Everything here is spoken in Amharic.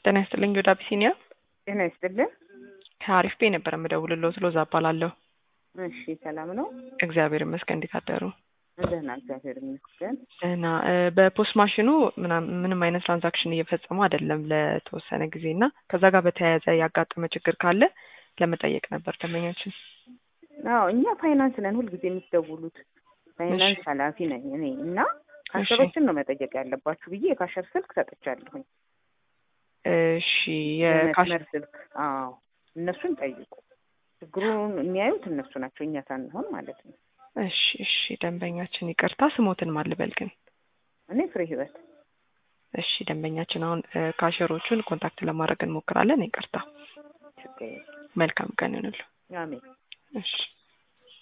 ጤና ይስጥልኝ ወደ አቢሲኒያ ጤና ይስጥልን። ከአሪፍ ቤ ነበር የምደውልለው ስሎዛ እባላለሁ። እሺ ሰላም ነው? እግዚአብሔር ይመስገን። እንዴት አደሩ? ደህና እግዚአብሔር ይመስገን። ደህና። በፖስት ማሽኑ ምናም- ምንም አይነት ትራንዛክሽን እየፈጸሙ አይደለም ለተወሰነ ጊዜ እና ከዛ ጋር በተያያዘ ያጋጠመ ችግር ካለ ለመጠየቅ ነበር ደንበኛችን። አዎ እኛ ፋይናንስ ነን ሁልጊዜ የምትደውሉት። ፋይናንስ ኃላፊ ነኝ እኔ እና ካሸሮችን ነው መጠየቅ ያለባችሁ ብዬ የካሸር ስልክ ሰጥቻለሁኝ። እሺ የካሽ የመስመር ስልክ አዎ እነሱን ጠይቁ። ችግሩን የሚያዩት እነሱ ናቸው፣ እኛ ሳንሆን ማለት ነው። እሺ እሺ ደንበኛችን ይቅርታ፣ ስሞትን ማልበል ግን እኔ ፍሬ ህይወት እሺ ደንበኛችን አሁን እ፣ ካሸሮቹን ኮንታክት ለማድረግ እንሞክራለን። ይቅርታ። ችግር የለም። መልካም ቀን ይሁንልዎ። አሜን። እሺ